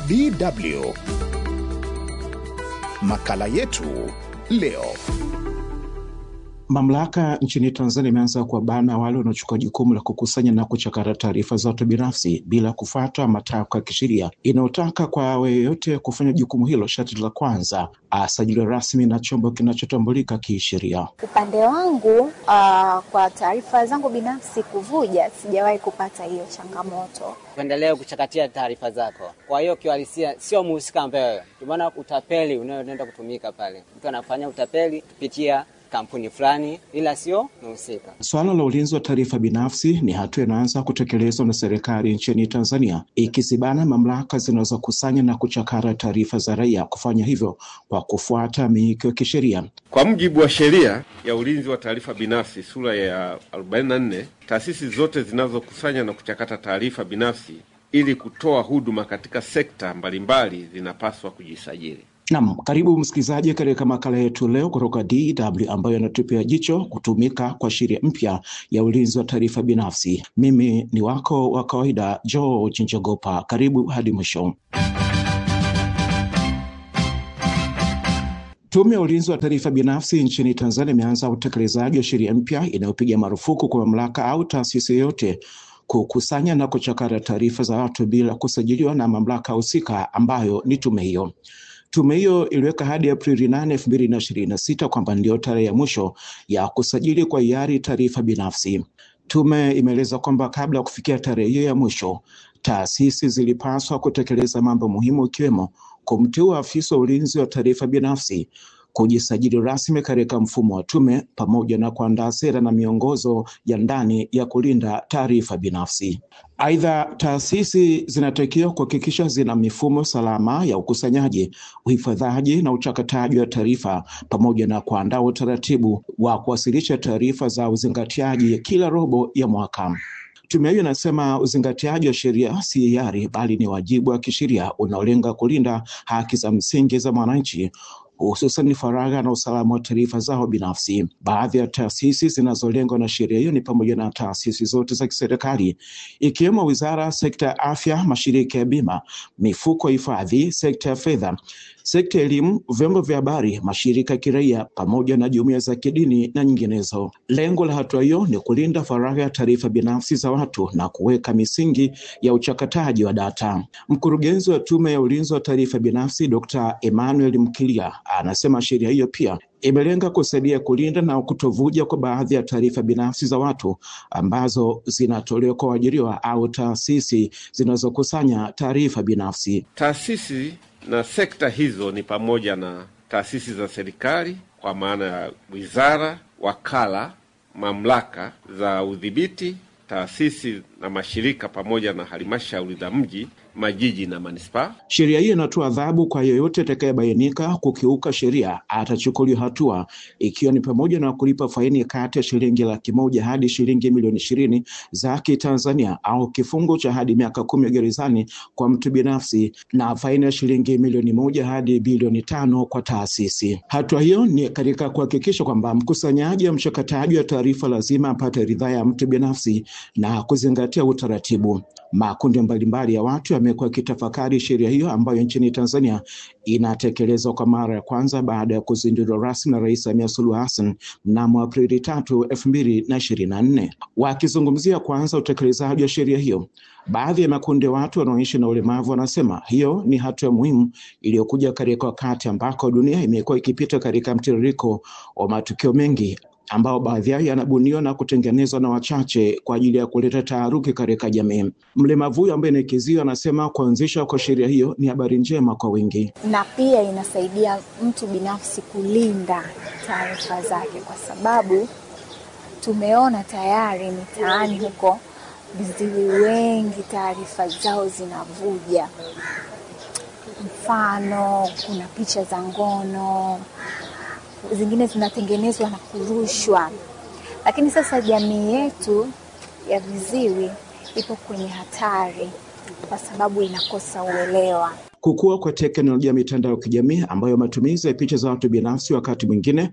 DW. Makala yetu leo. Mamlaka nchini Tanzania imeanza kuwabana wale wanaochukua jukumu la kukusanya na kuchakata taarifa za watu binafsi bila kufuata matakwa ya kisheria inayotaka kwa awe yeyote kufanya jukumu hilo, sharti la kwanza asajiliwe rasmi na chombo kinachotambulika kisheria. Upande wangu uh, kwa taarifa zangu binafsi kuvuja, sijawahi kupata hiyo changamoto. Tuendelee kuchakatia taarifa zako. Kwa hiyo kiuhalisia sio muhusika ambaye, ndio maana utapeli unaoenda kutumika pale, mtu anafanya utapeli kupitia kampuni fulani ila sio mhusika. Suala la ulinzi wa taarifa binafsi ni hatua inaanza kutekelezwa na serikali nchini Tanzania, ikizibana mamlaka zinazokusanya na kuchakara taarifa za raia kufanya hivyo kwa kufuata miiko ya kisheria. Kwa mujibu wa sheria ya ulinzi wa taarifa binafsi sura ya 44, taasisi zote zinazokusanya na kuchakata taarifa binafsi ili kutoa huduma katika sekta mbalimbali zinapaswa kujisajili. Naam, karibu msikilizaji katika makala yetu leo kutoka DW ambayo inatupia jicho kutumika kwa sheria mpya ya ulinzi wa taarifa binafsi. Mimi ni wako wa kawaida George Njogopa, karibu hadi mwisho. Tume ya ulinzi wa taarifa binafsi nchini Tanzania imeanza utekelezaji wa sheria mpya inayopiga marufuku kwa mamlaka au taasisi yoyote kukusanya na kuchakata taarifa za watu bila kusajiliwa na mamlaka husika ambayo ni tume hiyo. Tume hiyo iliweka hadi Aprili nane elfu mbili na ishirini na sita kwamba ndio tarehe ya mwisho ya kusajili kwa hiari taarifa binafsi. Tume imeeleza kwamba kabla ya kufikia tarehe hiyo ya mwisho, taasisi zilipaswa kutekeleza mambo muhimu ikiwemo kumteua afisa wa ulinzi wa taarifa binafsi, kujisajili rasmi katika mfumo wa tume, pamoja na kuandaa sera na miongozo ya ndani ya kulinda taarifa binafsi. Aidha, taasisi zinatakiwa kuhakikisha zina mifumo salama ya ukusanyaji, uhifadhaji na uchakataji wa taarifa pamoja na kuandaa utaratibu wa kuwasilisha taarifa za uzingatiaji kila robo ya mwaka. Tume hiyo inasema uzingatiaji wa sheria si hiari, bali ni wajibu wa kisheria unaolenga kulinda haki za msingi za mwananchi hususan faragha na usalama wa taarifa zao binafsi. Baadhi ya taasisi zinazolengwa na sheria hiyo ni pamoja na taasisi zote za kiserikali ikiwemo wizara, sekta ya afya, mashirika ya bima, mifuko ya hifadhi, sekta ya fedha, sekta ya elimu, vyombo vya habari, mashirika ya kiraia pamoja na jumuiya za kidini na nyinginezo. Lengo la hatua hiyo ni kulinda faragha ya taarifa binafsi za watu na kuweka misingi ya uchakataji wa data. Mkurugenzi wa Tume ya Ulinzi wa Taarifa Binafsi Dr. Emmanuel Mkilia anasema sheria hiyo pia imelenga kusaidia kulinda na kutovuja kwa baadhi ya taarifa binafsi za watu ambazo zinatolewa kwa waajiriwa au taasisi zinazokusanya taarifa binafsi. Taasisi na sekta hizo ni pamoja na taasisi za serikali kwa maana ya wizara, wakala, mamlaka za udhibiti, taasisi na mashirika pamoja na halmashauri za mji majiji na manispaa. Sheria hiyo inatoa adhabu kwa yeyote atakayebainika kukiuka sheria, atachukuliwa hatua, ikiwa ni pamoja na kulipa faini kati ya shilingi laki moja hadi shilingi milioni ishirini za Kitanzania au kifungo cha hadi miaka kumi gerezani kwa mtu binafsi na faini ya shilingi milioni moja hadi bilioni tano kwa taasisi. Hatua hiyo ni katika kuhakikisha kwamba mkusanyaji wa mchakataji wa taarifa lazima apate ridhaa ya mtu binafsi na kuzingatia utaratibu. Makundi mbalimbali ya watu yamekuwa yakitafakari sheria hiyo ambayo nchini Tanzania inatekelezwa kwa mara ya kwanza baada ya kuzinduliwa rasmi na Rais Samia Suluhu Hassan mnamo Aprili tatu elfu mbili na ishirini na nne. Wakizungumzia kwanza utekelezaji wa sheria hiyo, baadhi ya makundi ya watu wanaoishi na ulemavu wanasema hiyo ni hatua muhimu iliyokuja katika wakati ambako dunia imekuwa ikipita katika mtiririko wa matukio mengi ambao baadhi yao yanabuniwa na kutengenezwa na wachache kwa ajili ya kuleta taharuki katika jamii. Mlemavu huyo ambaye ni Kizio anasema kuanzishwa kwa sheria hiyo ni habari njema kwa wengi, na pia inasaidia mtu binafsi kulinda taarifa zake, kwa sababu tumeona tayari mitaani huko viziwi wengi taarifa zao zinavuja. Mfano, kuna picha za ngono zingine zinatengenezwa na kurushwa, lakini sasa jamii yetu ya viziwi ipo kwenye hatari kwa sababu inakosa uelewa. Kukua kwa teknolojia ya mitandao ya kijamii ambayo matumizi ya picha za watu binafsi wakati mwingine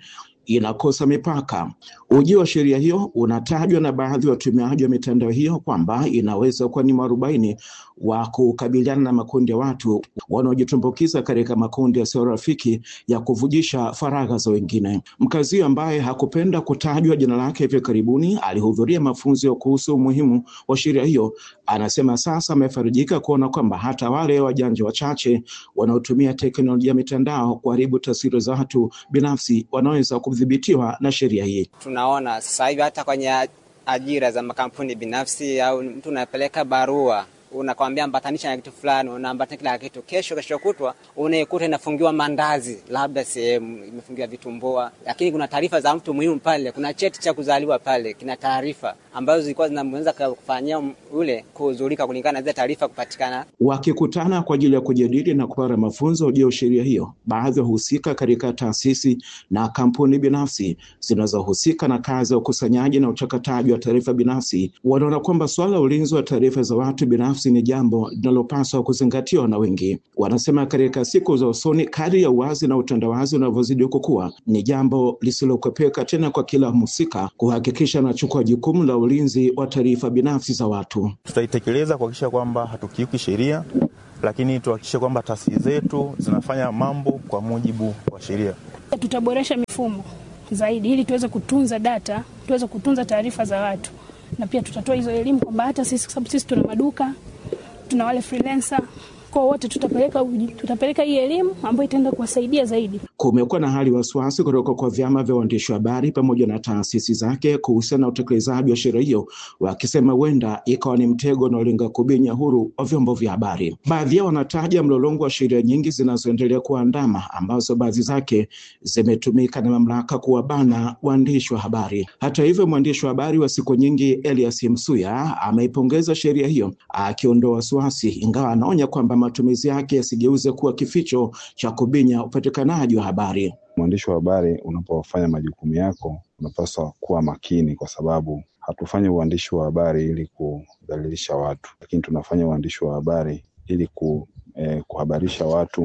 inakosa mipaka. Ujio wa sheria hiyo unatajwa na baadhi ya watumiaji wa mitandao hiyo kwamba inaweza kuwa ni mwarobaini wa kukabiliana na makundi ya watu wanaojitumbukiza katika makundi yasiyo rafiki ya kuvujisha faragha za wengine. Mkazi huyo ambaye hakupenda kutajwa jina lake hivi karibuni alihudhuria mafunzo kuhusu umuhimu wa sheria hiyo, anasema sasa amefarijika kuona kwamba hata wale wajanja wachache wanaotumia teknolojia ya mitandao kuharibu taswira za watu binafsi wanaweza kudhibitiwa na sheria hii. Tunaona sasa hivi hata kwenye ajira za makampuni binafsi, au mtu unapeleka barua unakwambia ambatanisha na kitu fulani, unaambatanisha kila kitu. Kesho kesho kutwa unaikuta inafungiwa mandazi, labda sehemu imefungiwa vitumbua, lakini kuna taarifa za mtu muhimu pale. Kuna cheti cha kuzaliwa pale, kina taarifa ambazo zilikuwa zinaweza kufanyia ule kuhuzurika kulingana na zile taarifa kupatikana. Wakikutana kwa ajili ya kujadili na kupata mafunzo juu ya sheria hiyo, baadhi ya wahusika katika taasisi na kampuni binafsi zinazohusika na kazi ya ukusanyaji na uchakataji wa taarifa binafsi wanaona kwamba suala la ulinzi wa taarifa za watu binafsi ni jambo linalopaswa kuzingatiwa na wengi. Wanasema katika siku za usoni, kadri ya uwazi na utandawazi unavyozidi kukua, ni jambo lisilokwepeka tena kwa kila mhusika kuhakikisha anachukua jukumu la ulinzi wa taarifa binafsi za watu. Tutaitekeleza kuhakikisha kwamba hatukiuki sheria, lakini tuhakikishe kwamba taasisi zetu zinafanya mambo kwa mujibu wa sheria. Tutaboresha mifumo zaidi ili tuweze kutunza data, tuweze kutunza taarifa za watu, na pia tutatoa hizo elimu kwamba hata sisi, kwa sababu sisi tuna maduka, tuna wale freelancer kwa wote tutapeleka tutapeleka hii elimu ambayo itaenda kuwasaidia zaidi. Kumekuwa na hali wasiwasi kutoka kwa vyama vya waandishi wa habari pamoja na taasisi zake kuhusiana na utekelezaji wa sheria hiyo, wakisema huenda ikawa ni mtego unaolenga kubinya huru wa vyombo vya habari. Baadhi yao wanataja mlolongo wa sheria nyingi zinazoendelea kuandama, ambazo baadhi zake zimetumika na mamlaka kuwabana waandishi wa habari. Hata hivyo, mwandishi wa habari wa siku nyingi Elias Msuya ameipongeza sheria hiyo, akiondoa wasiwasi, ingawa anaonya kwamba matumizi yake yasigeuze kuwa kificho cha kubinya upatikanaji wa habari. Mwandishi wa habari, unapofanya majukumu yako, unapaswa kuwa makini, kwa sababu hatufanyi uandishi wa habari ili kudhalilisha watu, lakini tunafanya uandishi wa habari ili ku, eh, kuhabarisha watu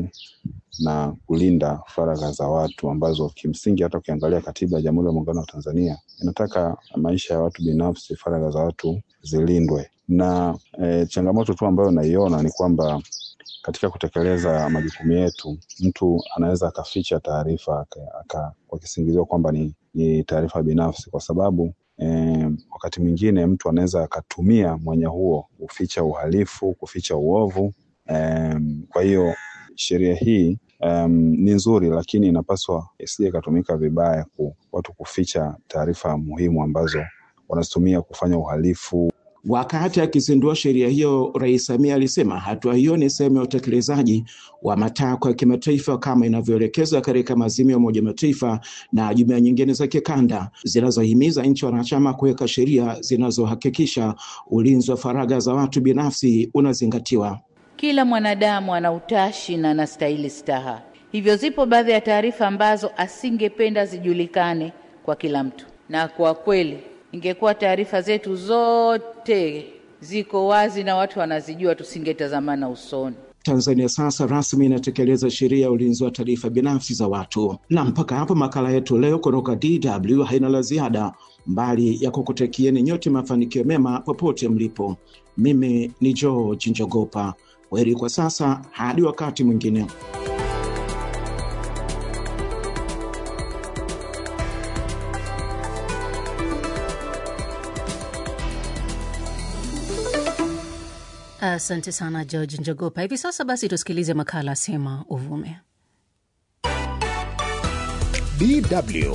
na kulinda faragha za watu ambazo kimsingi hata ukiangalia katiba ya Jamhuri ya Muungano wa Tanzania inataka maisha ya watu binafsi, faragha za watu zilindwe. Na eh, changamoto tu ambayo naiona ni kwamba katika kutekeleza majukumu yetu, mtu anaweza akaficha taarifa kwa kisingizio kwamba ni, ni taarifa binafsi, kwa sababu eh, wakati mwingine mtu anaweza akatumia mwanya huo kuficha uhalifu, kuficha uovu. Eh, kwa hiyo sheria hii um, ni nzuri, lakini inapaswa isije ikatumika vibaya ku watu kuficha taarifa muhimu ambazo wanazitumia kufanya uhalifu. Wakati akizindua sheria hiyo, Rais Samia alisema hatua hiyo ni sehemu ya utekelezaji wa matakwa ya kimataifa kama inavyoelekezwa katika maazimio ya Umoja Mataifa na jumuiya nyingine za kikanda zinazohimiza nchi wanachama kuweka sheria zinazohakikisha ulinzi wa faragha za watu binafsi unazingatiwa. Kila mwanadamu ana utashi na anastahili staha, hivyo zipo baadhi ya taarifa ambazo asingependa zijulikane kwa kila mtu, na kwa kweli ingekuwa taarifa zetu zote ziko wazi na watu wanazijua, tusingetazamana usoni. Tanzania sasa rasmi inatekeleza sheria ya ulinzi wa taarifa binafsi za watu. Na mpaka hapo makala yetu leo kutoka DW haina la ziada, mbali ya kukutakieni nyote mafanikio mema popote mlipo. Mimi ni George Njogopa. Kwaheri kwa sasa, hadi wakati mwingine. Asante sana George Njogopa. Hivi sasa basi tusikilize makala Sema Uvume. DW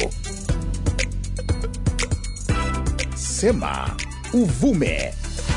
Sema Uvume.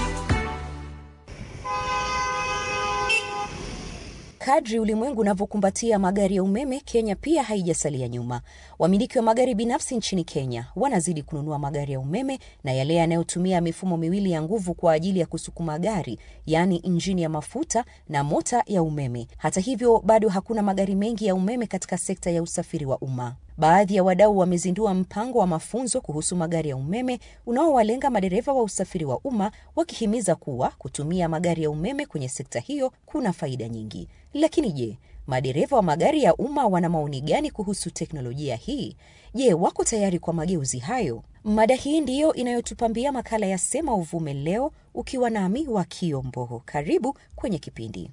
Kadri ulimwengu unavyokumbatia magari ya umeme, Kenya pia haijasalia nyuma. Wamiliki wa magari binafsi nchini Kenya wanazidi kununua magari ya umeme na yale yanayotumia mifumo miwili ya nguvu kwa ajili ya kusukuma gari, yaani injini ya mafuta na mota ya umeme. Hata hivyo, bado hakuna magari mengi ya umeme katika sekta ya usafiri wa umma. Baadhi ya wadau wamezindua mpango wa mafunzo kuhusu magari ya umeme unaowalenga madereva wa usafiri wa umma, wakihimiza kuwa kutumia magari ya umeme kwenye sekta hiyo kuna faida nyingi. Lakini je, madereva wa magari ya umma wana maoni gani kuhusu teknolojia hii? Je, wako tayari kwa mageuzi hayo? Mada hii ndiyo inayotupambia makala ya Sema Uvume leo, ukiwa nami wa Kiombogo. Karibu kwenye kipindi.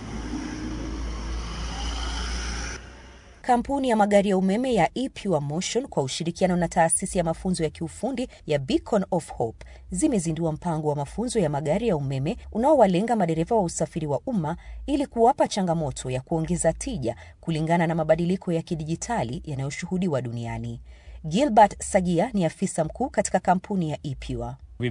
Kampuni ya magari ya umeme ya ePure Motion kwa ushirikiano na taasisi ya mafunzo ya kiufundi ya Beacon of Hope zimezindua mpango wa mafunzo ya magari ya umeme unaowalenga madereva wa usafiri wa umma ili kuwapa changamoto ya kuongeza tija kulingana na mabadiliko ya kidijitali yanayoshuhudiwa duniani. Gilbert Sagia ni afisa mkuu katika kampuni ya ePure.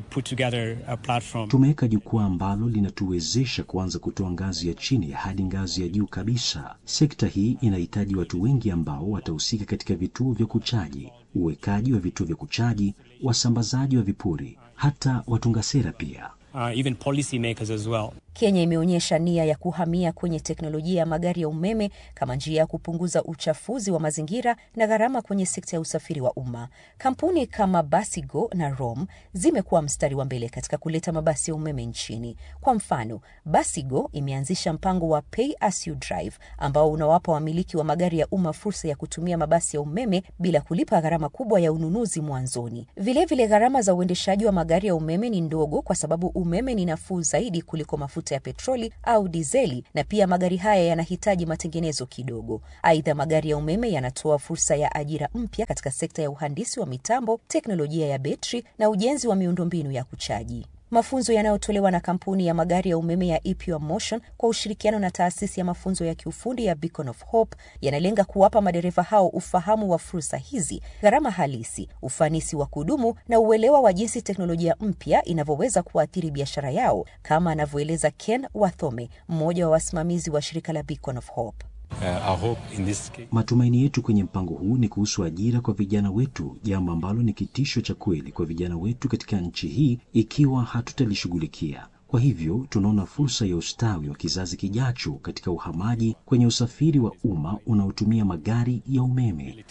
Tumeweka jukwaa ambalo linatuwezesha kuanza kutoa ngazi ya chini hadi ngazi ya juu kabisa. Sekta hii inahitaji watu wengi ambao watahusika katika vituo vya kuchaji, uwekaji wa vituo vya kuchaji, wasambazaji wa vipuri, hata watunga sera pia. Uh, even policy makers as well. Kenya imeonyesha nia ya kuhamia kwenye teknolojia ya magari ya umeme kama njia ya kupunguza uchafuzi wa mazingira na gharama kwenye sekta ya usafiri wa umma. Kampuni kama Basigo na Rom zimekuwa mstari wa mbele katika kuleta mabasi ya umeme nchini. Kwa mfano, Basigo imeanzisha mpango wa Pay as you drive ambao unawapa wamiliki wa magari ya umma fursa ya kutumia mabasi ya umeme bila kulipa gharama kubwa ya ununuzi mwanzoni. Vilevile, gharama za uendeshaji wa magari ya umeme ni ndogo kwa sababu umeme ni nafuu zaidi kuliko mafuta ya petroli au dizeli, na pia magari haya yanahitaji matengenezo kidogo. Aidha, magari ya umeme yanatoa fursa ya ajira mpya katika sekta ya uhandisi wa mitambo, teknolojia ya betri na ujenzi wa miundombinu ya kuchaji. Mafunzo yanayotolewa na kampuni ya magari ya umeme ya ePure Motion kwa ushirikiano na taasisi ya mafunzo ya kiufundi ya Beacon of Hope yanalenga kuwapa madereva hao ufahamu wa fursa hizi, gharama halisi, ufanisi wa kudumu na uelewa wa jinsi teknolojia mpya inavyoweza kuathiri biashara yao, kama anavyoeleza Ken Wathome, mmoja wa wasimamizi wa shirika la Beacon of Hope. Uh, matumaini yetu kwenye mpango huu ni kuhusu ajira kwa vijana wetu, jambo ambalo ni kitisho cha kweli kwa vijana wetu katika nchi hii ikiwa hatutalishughulikia. Kwa hivyo tunaona fursa ya ustawi wa kizazi kijacho katika uhamaji kwenye usafiri wa umma unaotumia magari ya umeme.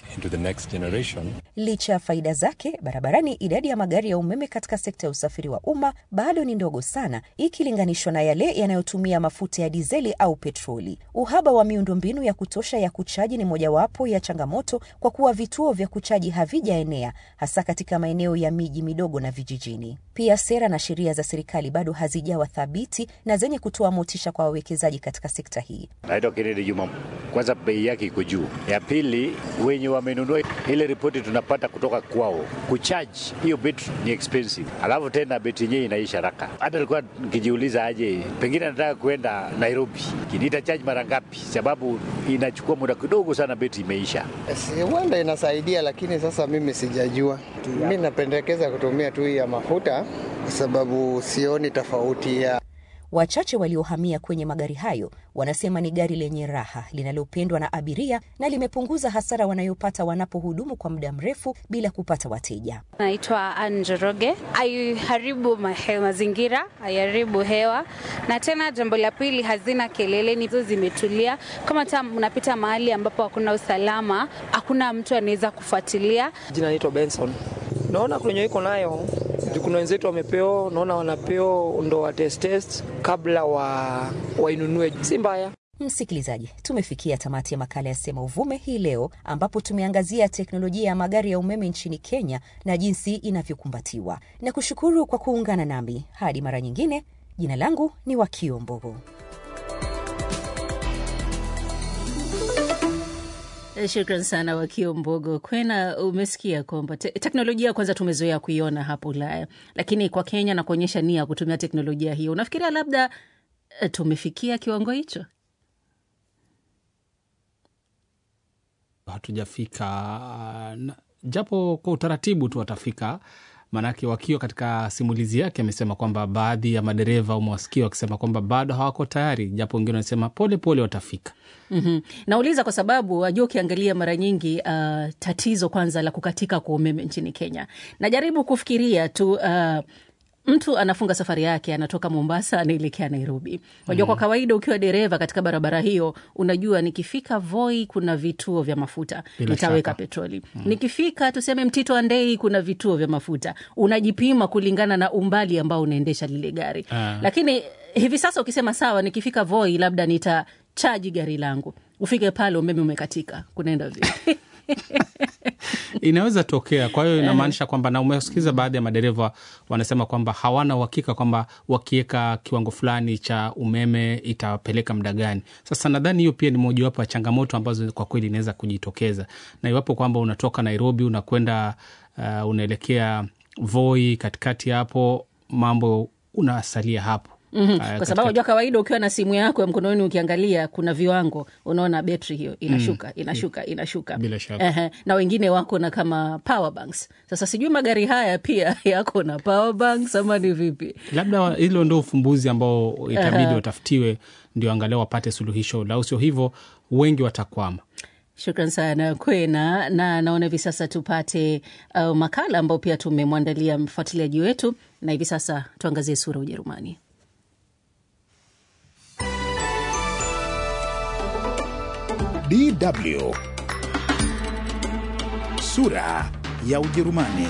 Licha ya faida zake barabarani, idadi ya magari ya umeme katika sekta ya usafiri wa umma bado ni ndogo sana ikilinganishwa na yale yanayotumia mafuta ya dizeli au petroli. Uhaba wa miundombinu ya kutosha ya kuchaji ni mojawapo ya changamoto, kwa kuwa vituo vya kuchaji havijaenea hasa katika maeneo ya miji midogo na vijijini. Pia sera na sheria za serikali bado hazijawa thabiti na zenye kutoa motisha kwa wawekezaji katika sekta hii. Naitwa Kennedy Juma. Kwanza bei yake iko juu, ya pili wenye wamenunua ile ripoti tunapata kutoka kwao, kucharge hiyo betri ni expensive, alafu tena betri yenyewe inaisha haraka. Hata nilikuwa nikijiuliza aje, pengine nataka kuenda Nairobi, nitacharge mara ngapi? Sababu inachukua muda kidogo sana, betri imeisha. Huenda inasaidia, lakini sasa mimi sijajua. Mi napendekeza kutumia tu hii ya mafuta kwa sababu sioni tofauti ya Wachache waliohamia kwenye magari hayo wanasema ni gari lenye raha linalopendwa na abiria na limepunguza hasara wanayopata wanapohudumu kwa muda mrefu bila kupata wateja. Naitwa Anjoroge. Haiharibu mazingira, haiharibu hewa, na tena jambo la pili, hazina kelele, nizo zimetulia. Kama hata unapita mahali ambapo hakuna usalama, hakuna mtu anaweza kufuatilia. Jina naitwa Benson. Naona kwenye iko nayo kuna wenzetu wamepewa, naona wanapewa ndo wa test test kabla wa wainunue, si mbaya. Msikilizaji, tumefikia tamati ya makala ya Sema Uvume hii leo, ambapo tumeangazia teknolojia ya magari ya umeme nchini Kenya na jinsi inavyokumbatiwa. Na kushukuru kwa kuungana nami hadi mara nyingine. Jina langu ni Wakio Mbogo. Shukran sana Wakio Mbogo Kwena. Umesikia kwamba te teknolojia kwanza tumezoea kuiona hapo Ulaya, lakini kwa Kenya na kuonyesha nia ya kutumia teknolojia hiyo, unafikiria labda tumefikia kiwango hicho? Hatujafika, japo kwa utaratibu tu watafika. Maanake Wakio katika simulizi yake amesema kwamba baadhi ya madereva umewasikia wakisema kwamba bado hawako tayari, japo wengine wanasema pole pole watafika. mm -hmm. Nauliza kwa sababu wajua, ukiangalia mara nyingi uh, tatizo kwanza la kukatika kwa umeme nchini Kenya, najaribu kufikiria tu uh, mtu anafunga safari yake anatoka Mombasa anaelekea Nairobi. Unajua, kwa kawaida ukiwa dereva katika barabara hiyo, unajua nikifika Voi kuna vituo vya mafuta Bila nitaweka shaka. petroli. Nikifika tuseme Mtito Andei kuna vituo vya mafuta, unajipima kulingana na umbali ambao unaendesha lile gari Ah. lakini hivi sasa ukisema sawa, nikifika Voi labda nitachaji gari langu, ufike pale umeme umekatika, kunaenda vipi? inaweza tokea. Kwa hiyo inamaanisha kwamba, na umesikiza baadhi ya madereva wanasema kwamba hawana uhakika kwamba wakiweka kiwango fulani cha umeme itapeleka muda gani. Sasa nadhani hiyo pia ni mojawapo ya changamoto ambazo kwa kweli inaweza kujitokeza, na iwapo kwamba unatoka Nairobi unakwenda uh, unaelekea Voi, katikati hapo mambo unasalia hapo Mhm. Uh, Kwa katika- sababu unajua kawaida ukiwa na simu yako ya mkononi ukiangalia kuna viwango, unaona betri hiyo inashuka inashuka inashuka, Bila shaka. Ehe, na wengine wako na kama power banks. Sasa sijui magari haya pia yako na power banks ama ni vipi? labda hilo ndo ufumbuzi ambao itabidi Aha. watafutiwe, ndio angalau wapate suluhisho, lau sio hivyo wengi watakwama. Shukran sana Kwena, na naona hivi sasa tupate uh, makala ambao pia tumemwandalia mfuatiliaji wetu, na hivi sasa tuangazie sura Ujerumani. DW sura ya Ujerumani.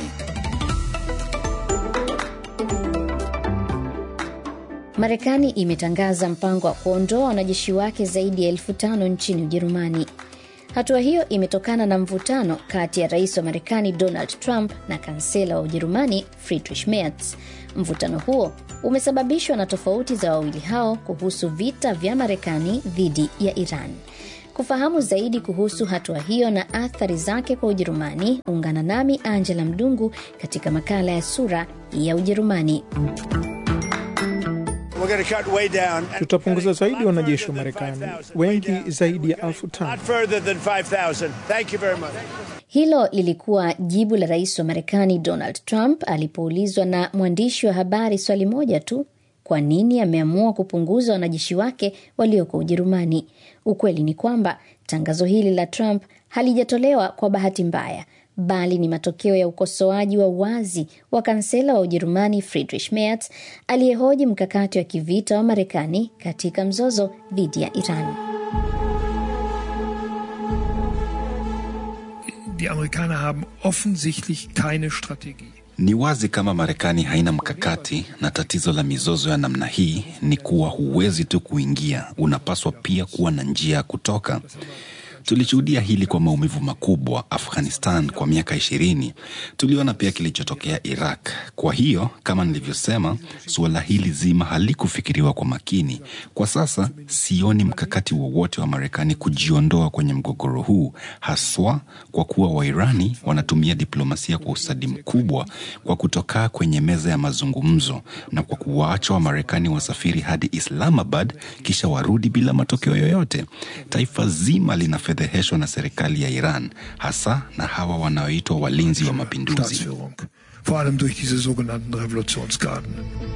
Marekani imetangaza mpango wa kuondoa wanajeshi wake zaidi ya elfu tano nchini Ujerumani. Hatua hiyo imetokana na mvutano kati ya rais wa Marekani Donald Trump na kansela wa Ujerumani Friedrich Merz. Mvutano huo umesababishwa na tofauti za wawili hao kuhusu vita vya Marekani dhidi ya Iran. Kufahamu zaidi kuhusu hatua hiyo na athari zake kwa Ujerumani, ungana nami Angela Mdungu katika makala ya Sura ya Ujerumani. Tutapunguza zaidi wanajeshi wa Marekani, wengi zaidi ya elfu tano. Hilo lilikuwa jibu la rais wa Marekani Donald Trump alipoulizwa na mwandishi wa habari swali moja tu, kwa nini ameamua kupunguza wanajeshi wake walioko Ujerumani. Ukweli ni kwamba tangazo hili la Trump halijatolewa kwa bahati mbaya, bali ni matokeo ya ukosoaji wa wazi wa kansela wa Ujerumani Friedrich Merz aliyehoji mkakati wa kivita wa Marekani katika mzozo dhidi ya Iran. Die Amerikaner haben offensichtlich keine Strategie. Ni wazi kama Marekani haina mkakati, na tatizo la mizozo ya namna hii ni kuwa huwezi tu kuingia, unapaswa pia kuwa na njia ya kutoka. Tulishuhudia hili kwa maumivu makubwa Afghanistan kwa miaka ishirini. Tuliona pia kilichotokea Iraq. Kwa hiyo kama nilivyosema, suala hili zima halikufikiriwa kwa makini. Kwa sasa sioni mkakati wowote wa Marekani kujiondoa kwenye mgogoro huu, haswa kwa kuwa Wairani wanatumia diplomasia kwa ustadi mkubwa kwa kutokaa kwenye meza ya mazungumzo na kwa kuwaacha Wamarekani wasafiri hadi Islamabad kisha warudi bila matokeo yoyote. Taifa zima linafedheheshwa na serikali ya Iran, hasa na hawa wanaoitwa walinzi wa mapinduzi. Staatsführung. Vor allem durch diese sogenannten Revolutionsgarden.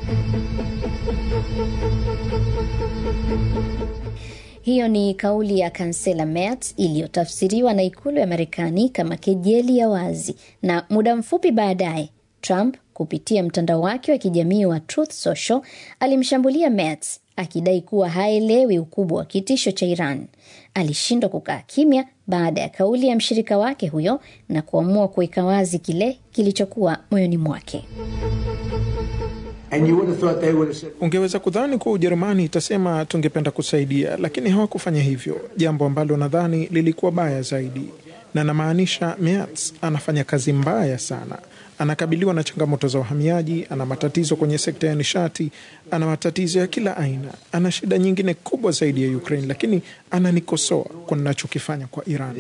Hiyo ni kauli ya kansela Merz iliyotafsiriwa na ikulu ya Marekani kama kejeli ya wazi, na muda mfupi baadaye Trump kupitia mtandao wake wa kijamii wa Truth Social alimshambulia Merz akidai kuwa haelewi ukubwa wa kitisho cha Iran. Alishindwa kukaa kimya baada ya kauli ya mshirika wake huyo na kuamua kuweka wazi kile kilichokuwa moyoni mwake. Ungeweza kudhani kuwa Ujerumani itasema tungependa kusaidia, lakini hawakufanya hivyo, jambo ambalo nadhani lilikuwa baya zaidi, na namaanisha Merz anafanya kazi mbaya sana. Anakabiliwa na changamoto za uhamiaji, ana matatizo kwenye sekta ya nishati, ana matatizo ya kila aina, ana shida nyingine kubwa zaidi ya Ukraine, lakini ananikosoa kwa ninachokifanya kwa Iran.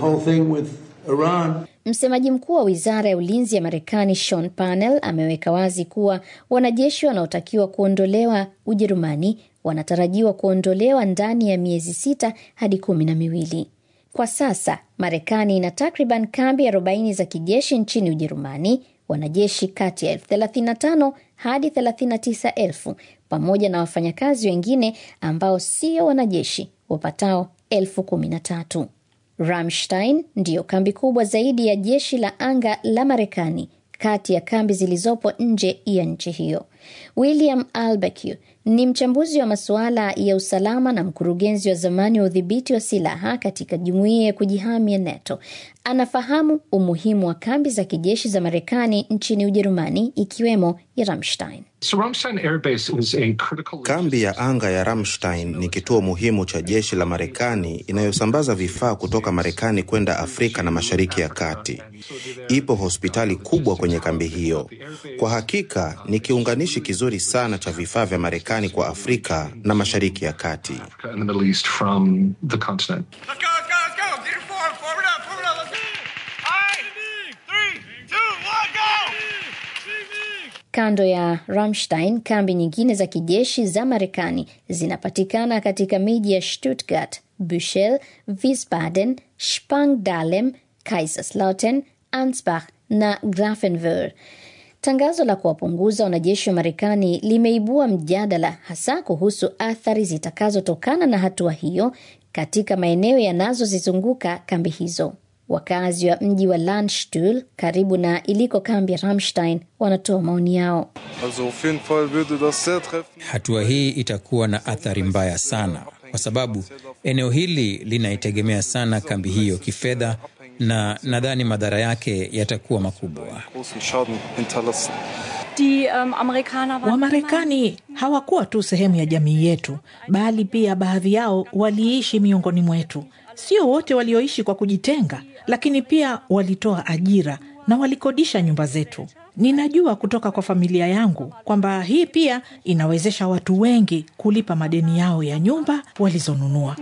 Msemaji mkuu wa wizara ya ulinzi ya Marekani Sean Parnell ameweka wazi kuwa wanajeshi wanaotakiwa kuondolewa Ujerumani wanatarajiwa kuondolewa ndani ya miezi sita hadi kumi na miwili. Kwa sasa Marekani ina takriban kambi 40 za kijeshi nchini Ujerumani, wanajeshi kati ya elfu 35 hadi 39 elfu pamoja na wafanyakazi wengine ambao sio wanajeshi wapatao elfu 13. Ramstein ndiyo kambi kubwa zaidi ya jeshi la anga la Marekani kati ya kambi zilizopo nje ya nchi hiyo. William Albeck ni mchambuzi wa masuala ya usalama na mkurugenzi wa zamani wa udhibiti wa silaha katika jumuiya ya kujihami ya NATO. Anafahamu umuhimu wa kambi za kijeshi za Marekani nchini Ujerumani, ikiwemo ya Ramstein. Kambi ya anga ya Ramstein ni kituo muhimu cha jeshi la Marekani inayosambaza vifaa kutoka Marekani kwenda Afrika na Mashariki ya Kati. Ipo hospitali kubwa kwenye kambi hiyo. Kwa hakika ni kiunganishi kizuri sana cha vifaa vya Marekani kwa Afrika na Mashariki ya Kati. Kando ya Ramstein, kambi nyingine za kijeshi za Marekani zinapatikana katika miji ya Stuttgart, Buchel, Wiesbaden, Spangdahlem, Kaiserslautern, Ansbach na Grafenwöhr. Tangazo la kuwapunguza wanajeshi wa Marekani limeibua mjadala hasa kuhusu athari zitakazotokana na hatua hiyo katika maeneo yanazozizunguka kambi hizo. Wakazi wa mji wa Landstuhl karibu na iliko kambi ya Ramstein wanatoa maoni yao. Hatua hii itakuwa na athari mbaya sana, kwa sababu eneo hili linaitegemea sana kambi hiyo kifedha, na nadhani madhara yake yatakuwa makubwa. Wamarekani hawakuwa tu sehemu ya jamii yetu, bali pia baadhi yao waliishi miongoni mwetu. Sio wote walioishi kwa kujitenga, lakini pia walitoa ajira na walikodisha nyumba zetu. Ninajua kutoka kwa familia yangu kwamba hii pia inawezesha watu wengi kulipa madeni yao ya nyumba walizonunua.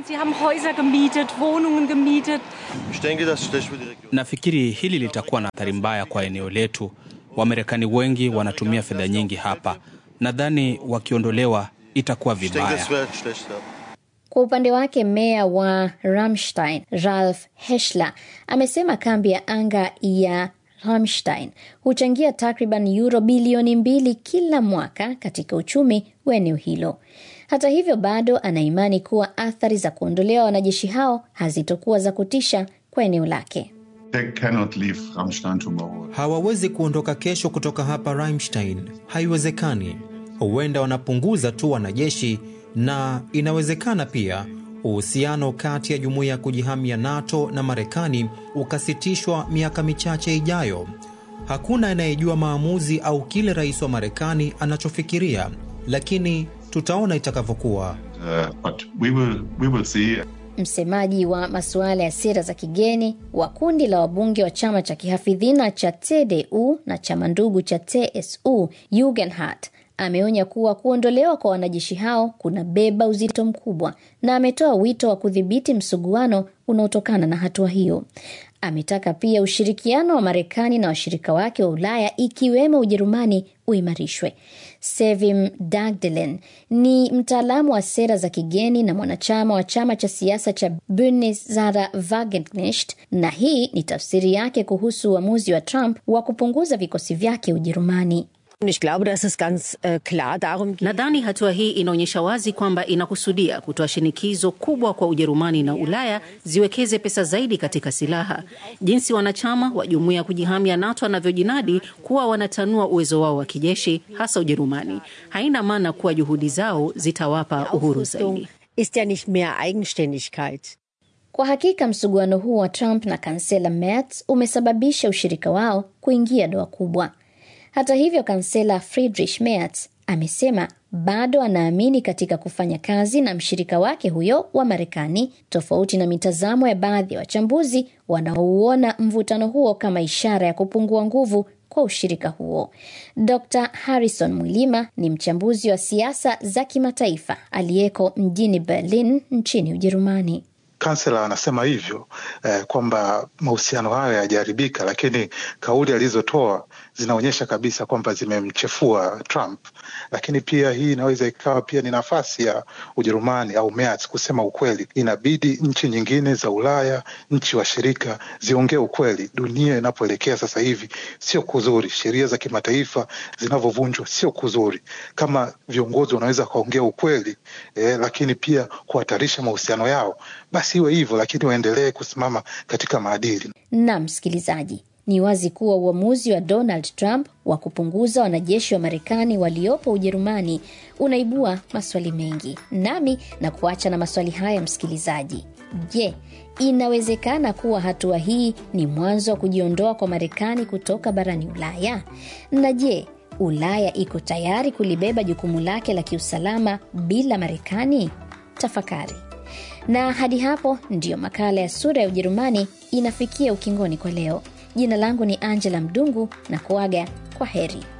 Nafikiri hili litakuwa na athari mbaya kwa eneo letu. Wamarekani wengi wanatumia fedha nyingi hapa. Nadhani wakiondolewa itakuwa vibaya. Kwa upande wake meya wa Ramstein Ralf Heshler amesema kambi ya anga ya Ramstein huchangia takriban euro bilioni mbili kila mwaka katika uchumi wa eneo hilo. Hata hivyo, bado anaimani kuwa athari za kuondolewa wanajeshi hao hazitokuwa za kutisha kwa eneo lake. Hawawezi kuondoka kesho kutoka hapa Ramstein, haiwezekani. Huenda wanapunguza tu wanajeshi na inawezekana pia uhusiano kati ya jumuiya ya kujihami ya NATO na Marekani ukasitishwa miaka michache ijayo. Hakuna anayejua maamuzi au kile rais wa Marekani anachofikiria, lakini tutaona itakavyokuwa. Uh, we will, we will see. Msemaji wa masuala ya sera za kigeni wa kundi la wabunge wa chama cha kihafidhina cha CDU na chama ndugu cha TSU Jugendhart ameonya kuwa kuondolewa kwa wanajeshi hao kunabeba uzito mkubwa na ametoa wito wa kudhibiti msuguano unaotokana na hatua hiyo. Ametaka pia ushirikiano wa Marekani na washirika wake wa Ulaya ikiwemo Ujerumani uimarishwe. Sevim Dagdelen ni mtaalamu wa sera za kigeni na mwanachama wa chama cha siasa cha Bündnis Sarah Wagenknecht, na hii ni tafsiri yake kuhusu uamuzi wa Trump wa kupunguza vikosi vyake Ujerumani. Nadhani hatua hii inaonyesha wazi kwamba inakusudia kutoa shinikizo kubwa kwa Ujerumani na Ulaya ziwekeze pesa zaidi katika silaha. Jinsi wanachama wa jumuiya ya kujihami ya NATO wanavyojinadi kuwa wanatanua uwezo wao wa kijeshi, hasa Ujerumani, haina maana kuwa juhudi zao zitawapa uhuru zaidi. Kwa hakika msuguano huu wa Trump na kansela Merz umesababisha ushirika wao kuingia doa kubwa. Hata hivyo, kansela Friedrich Merz amesema bado anaamini katika kufanya kazi na mshirika wake huyo wa Marekani, tofauti na mitazamo ya baadhi ya wachambuzi wanaouona mvutano huo kama ishara ya kupungua nguvu kwa ushirika huo. Dr Harrison Mwilima ni mchambuzi wa siasa za kimataifa aliyeko mjini Berlin nchini Ujerumani. Kansela anasema hivyo eh, kwamba mahusiano hayo yajaharibika, lakini kauli alizotoa zinaonyesha kabisa kwamba zimemchefua Trump. Lakini pia hii inaweza ikawa pia ni nafasi ya Ujerumani au Merz kusema ukweli. Inabidi nchi nyingine za Ulaya, nchi washirika ziongee ukweli. Dunia inapoelekea sasa hivi sio kuzuri, sheria za kimataifa zinavyovunjwa sio kuzuri. Kama viongozi wanaweza wakaongea ukweli eh, lakini pia kuhatarisha mahusiano yao, basi iwe hivyo, lakini waendelee kusimama katika maadili. Na msikilizaji, Ni wazi kuwa uamuzi wa Donald Trump wa kupunguza wanajeshi wa Marekani waliopo Ujerumani unaibua maswali mengi, nami na kuacha na maswali haya, msikilizaji. Je, inawezekana kuwa hatua hii ni mwanzo wa kujiondoa kwa Marekani kutoka barani Ulaya? Na je, Ulaya iko tayari kulibeba jukumu lake la kiusalama bila Marekani? Tafakari. Na hadi hapo ndiyo makala ya Sura ya Ujerumani inafikia ukingoni kwa leo. Jina langu ni Angela Mdungu na kuaga kwa heri.